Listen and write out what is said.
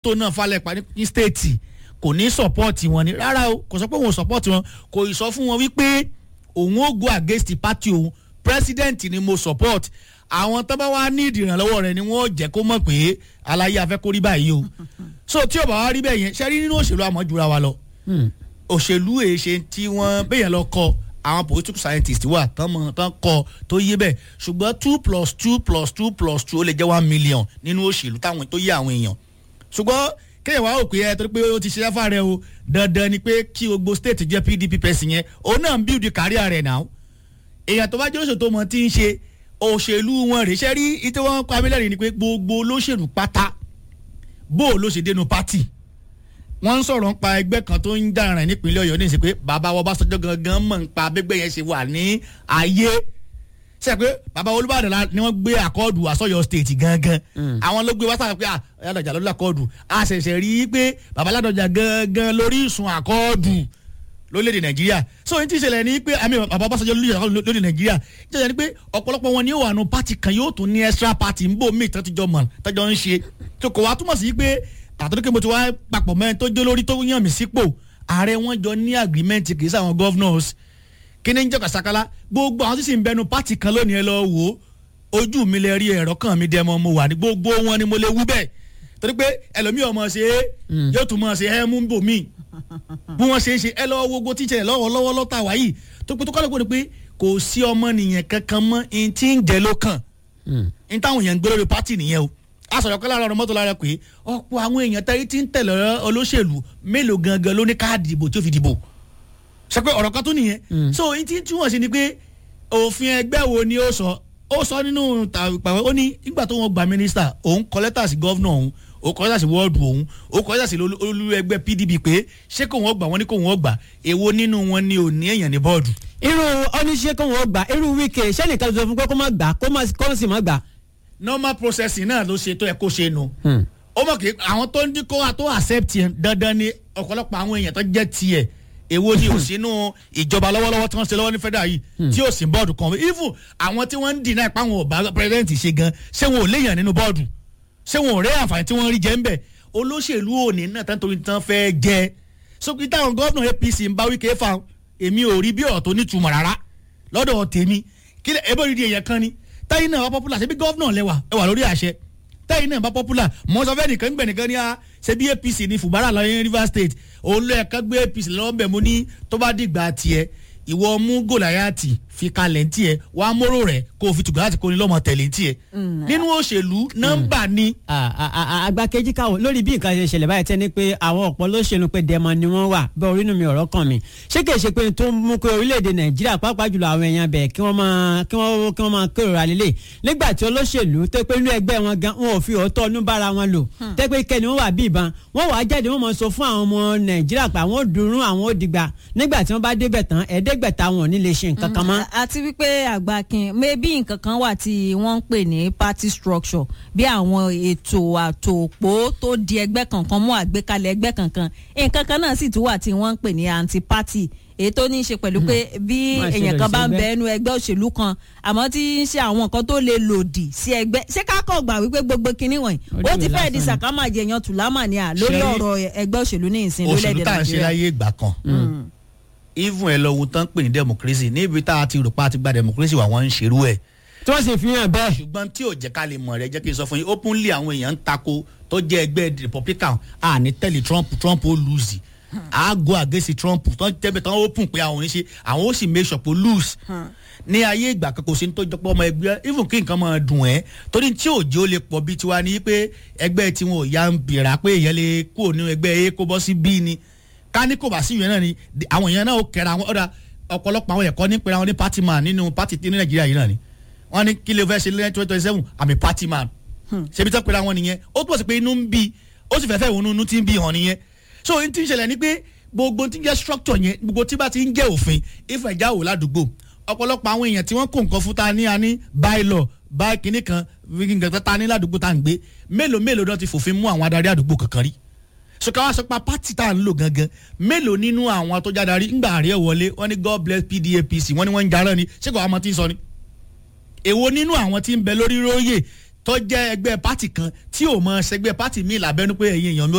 tó náà falẹ̀ pa ní stéètì kò ní sọ̀pọ́ọ̀tì wọn ni rárá o kò sọ pé òun ò sọ̀pọ́ọ̀tì wọn kò ì sọ fún wọn wípé òun ó go against the party òun president ni mo support àwọn tó bá wá ní ìdìrànlọ́wọ́ rẹ̀ ni wọ́n jẹ́ kó mọ̀ pé aláyé afẹ́ kó rí báyìí o so tí ò bá wá rí bẹ́ẹ̀ yẹn ṣe rí nínú òṣèlú àmọ́júra wa lọ òṣèlú èyí ṣe tí wọ́n bẹ́yẹn lọ kọ àwọn political scientist wà tán mọ̀ tán kọ tó yé bẹ́ẹ̀ ṣùgbọ́n two plus two plus two plus two ó lè jẹ́ one million nínú òṣèlú táwọn tó yé àwọn èèyàn ṣùgbọ́n kéèyàn wá òpè ẹ torí pé ó ti ṣe ẹfà rẹ o dandan ni pé kí gbogbo state jẹ́ pdp person yẹn òun náà ń build career rẹ̀ náà èèyàn tó bá jẹ́ òṣèlú tó mọ̀ tí ń ṣe òṣèlú wọn rèé ṣe rí ìtí wọn kọ amílẹ̀rì ni pé gbogbo olóṣèlú pátá bó o ló ṣe dénú pátì wọ́n ń sọ̀rọ̀ nípa ẹgbẹ́ kan tó ń dára rẹ̀ nípínlẹ̀ ọ̀yọ́ ní ìsìn pé bàbá wọn bá sọjọ́ gangan mọ̀ nípa abẹ́gbẹ́ yẹn ṣe wà ní ayé ṣe pé bàbá olúbàdàn ni wọ́n gbé àkọọ́dù àsọyọ state gangan àwọn ló gbé wá sáà pé aládọjà lórí àkọọ́dù a ṣẹ̀ṣẹ̀ rí i pé bàbá aládọjà gangan lórí ìsùn àkọọ́dù lórílẹ̀‐èdè nàìjíríà so ní tí ìṣẹ̀lẹ̀ ni pé àmì bàbá ọbaṣọjọ́ lórí nàìjíríà ìṣẹ̀lẹ̀ ni pé ọ̀pọ̀lọpọ̀ wọn ni ó wà nù pátì kan yóò tún ní extra party ń bò míì tọ́jọ́ mọ̀ tọ́jọ́ ń ṣe tó kò wá túmọ̀ sí pé àtọ́jú pé mo ti wá papọ̀ mẹ́rin tó jó lórí tó yàn mí sípò ààrẹ wọn jọ ní agreement kì í sáwọn governors kí ni ń jẹ́ kàṣàkálá gbogbo àwọn tí sì ń bẹnu pátì kan lónìí ẹ lọ wò ó ojú mi lè rí ẹ̀rọ kan mi dẹ́mọ mo wà ní gbogbo wọn ni mo lè wú bẹ́ẹ̀ torí pé ẹlòmíì ọmọ ṣe é yóò tún mọ̀ ṣe é mú bò mí bí wọ́n ṣe é ṣe ẹ lọ́wọ́ gbogbo tíṣẹ̀ lọ́wọ́ lọ́wọ́ lọ́tà wáyì tó pé tó kọ́ lóko ni pé kò sí ọmọ nìyẹn kankan mọ́ in tí ń jẹ́ ló kàn in táwọn èèyàn ń gbé lórí pátì nìyẹn o asọ̀rọ̀ kọ́lá ọ̀rọ̀ mọ́tò lára pé ọ̀pọ̀ àwọn èèyàn tẹ́rí tí ń tẹ̀lé olóṣèlú mélòó gangan ló ní káàdì ìbò tí ó fi dìbò ṣe pé ọ̀rọ̀ kan tó nìyẹn so n tí túwọ̀n sí ni pé òfin ẹgbẹ́ wo ni ó sọ ó sọ nínú ìpàwọ́ ó ní nígbà tó wọn gba mínísítà òun kọ lẹ́tà sí gọ́vnà òun ó kọ lẹ́tà sí wọ́ọ̀dù òun ó kọ lẹ́tà sí olú ẹgbẹ́ pdp pé ṣé kò wọ́n gbà wọ́n ní kò wọ́n gbà èwo nínú wọn ni ò ní èèyàn ní bọ́ọ̀dù. irú oníṣẹ́ kò wọ́n gbà irú wíkẹ́ sẹ́nìkan tó sọ fún pé kó má gbà kó sì má gbà normal processing náà ló ṣe tó ẹ kó ṣe nu. ó mọ̀ kí àwọn tó ń dín kó wa tó accept yẹn dandan ni ọ̀pọ̀lọpọ̀ àwọn èèyàn tó jẹ́ tiẹ̀ èwo ni ò sínú ìjọba lọ́wọ́lọ́wọ́ tí wọ́n ṣe lọ́wọ́ ní federal yìí tí ò sí bọ́ọ̀dù kan even àwọn tí wọ́n ń dì náà pa àwọn ọba president ṣe gan ṣé wọn ò léèyàn nínú bọ́ọ̀dù ṣé wọn ò rẹ́ àǹfààní tí wọ́n rí jẹ́ ń bẹ̀ olóṣèlú òní náà tán torí tán fẹ́ jẹ́ so kí táwọn gómìnà apc ń bá wíkẹ́ fà èmi ò rí bí ọ̀rọ̀ tó nítumọ̀ rárá lọ́dọ̀ tèmi kí ebó rí di èèyàn kan ni táyì náà wá popular ṣebí gọ́vnà lẹ́wà ẹ wà lórí àṣẹ táyì náà bá popular mọ́sọ́fẹ́ nìkan gbẹ̀nìkan ní a ṣebí apc ní fùbárà lọ́yìn rivers state òun ló ẹ̀ka gbé apc lọ́wọ́ bẹ̀ mú ní tó bá dìgbà tiẹ̀ ìwọ mú gòláyàtì fi kalẹ̀ ntí ẹ wà á móró rẹ̀ kó o fi tùgbà láti kó ní lọ́mọ tẹ̀lé ntí ẹ. nínú òṣèlú nọ́mbà ni. àgbà kejì káwọ lórí bí nǹkan ṣe ṣẹlẹ̀ báyìí tẹ́ ni pé àwọn ọ̀pọ̀ lóṣèlú pé dẹ́mọ ni wọ́n wà bẹ́ẹ̀ orí inú mi ọ̀rọ̀ kàn mí ṣé kìí ṣe pé tó ń mú pé orílẹ̀-èdè nàìjíríà pàápàá jùlọ àwọn èèyàn bẹ̀ kí wọ́n máa kí wọ́n kí wọ́n máa kérora lélẹ̀ nígbà tí olóṣèlú tó pé inú ẹgbẹ́ wọn gan wọn ò fi òótọ́ inú bára wọn lò tẹ́ pé kẹ́ni wọ́n wà bí ìbọn wọ́n wàá jáde wọ́n mọ̀ sọ fún àwọn ọmọ nàìjíríà pé àwọn ò dùnrún àwọn ò dìgbà nígbà tí wọ́n bá débẹ̀ tán ẹ̀ẹ́dẹ́gbẹ̀ta wọn ò ní lè ṣe nǹkan kan mọ́. àti wípé àgbàkin maybe nǹkan kan wà tí wọ́n ń pè ní party structure bí àwọn ètò àtòpó tó di ẹgbẹ́ kankan mú àgbékalẹ̀ ẹgbẹ́ kankan nǹkan kan náà sì tún wà tí wọ́n ń pè ní anti party èyí tó ní í ṣe pẹ̀lú pé bí èèyàn kan bá ń bẹ ẹnu ẹgbẹ́ òṣèlú kan àmọ́ tí ń ṣe àwọn nǹkan tó lè lòdì sí ẹgbẹ́ ṣé kákọ̀ gbà wípé gbogbo kinní wọ̀nyí ó ti fẹ́ẹ́ di sàkámà jẹ̀yàn tùlámà ní à lórí ọ̀rọ̀ ẹgbẹ́ òṣèlú ní ìsìn lórílẹ̀‐èdè òṣèlú tá à ń ṣe láyé ìgbà kan even ẹ lọ ohun tán pè ní democracy níbi tá a ti rò pa ti gba democracy wà wọ́n ń ṣerú ẹ̀. tí wọ́n sì fi hàn bẹ́ẹ̀. ṣùgbọ́n tí ò jẹ́ ká lè mọ̀ rẹ jẹ́ kí n sọ fún yín openly àwọn èèyàn ń tako tó jẹ́ ẹgbẹ́ republican à ní tẹ́lẹ̀ trump trump ó lose à go against trump tó ń tẹ́bẹ̀ tán open pé àwọn ò ní ṣe àwọn ó sì make sure pé lose ní ayé ìgbà kan kò sí ní tó jọpọ̀ ọmọ ẹgbẹ́ even kí nǹkan máa dùn ẹ́ torí tí òjò ó lè pọ̀ bí tiwa ni pé ẹgbẹ́ tiwọn ò ya ń bìrà pé èèyàn lè kúrò nínú ẹgbẹ́ a kó bọ́ sí b ni ká ní kò bá sí ìyẹn náà ni àwọn èèyàn náà ó kẹra àwọn ọ̀dà ọ̀pọ̀lọpọ̀ àwọn ẹ̀kọ́ ní pẹ̀lú àwọn ní party man nínú party ní nàìjíríà yìí náà ni wọ́n ní kí lè fẹ́ ṣe lẹ́yìn twenty twenty seven àmì party man ṣebí tẹ́ pẹ̀lú àwọn nìyẹn ó túbọ̀ sí pé inú ń bí ó sì fẹ́fẹ́ ìwọ̀n inú tí ń bí hàn nìyẹn so n ti ń ṣẹlẹ̀ ni pé gbogbo tí ń jẹ́ structure yẹn gbogbo tí bá ti ń jẹ́ òfin ìfẹ́ ìjà wò ládùúgbò ọ̀pọ̀lọpọ̀ àwọn èèyàn tí wọ́n kó nǹkan fún ta ní a ní bylaw báyìí kìíní kan nǹkan ta ní ládùúgbò tá à ń gbé mélòó mélòó náà ti fòfin mú àwọn adarí àdúgbò kankan rí sọkà wá sọ pa pátì tá à ń lò gangan mélòó nínú àwọn tó jáde rí ńgbà àárẹ̀ wọlé wọ́n ní god bless pdapc wọ́n ní wọ́n ń jarán ni ṣé kò àwọn tí ń sọ ni. èwo nínú àwọn tí ń bẹ lórí róye tó jẹ́ ẹgbẹ́ pátì kan tí ò mọ ṣẹgbẹ́ pátì míì lábẹ́nú pé ẹ̀yin èèyàn mi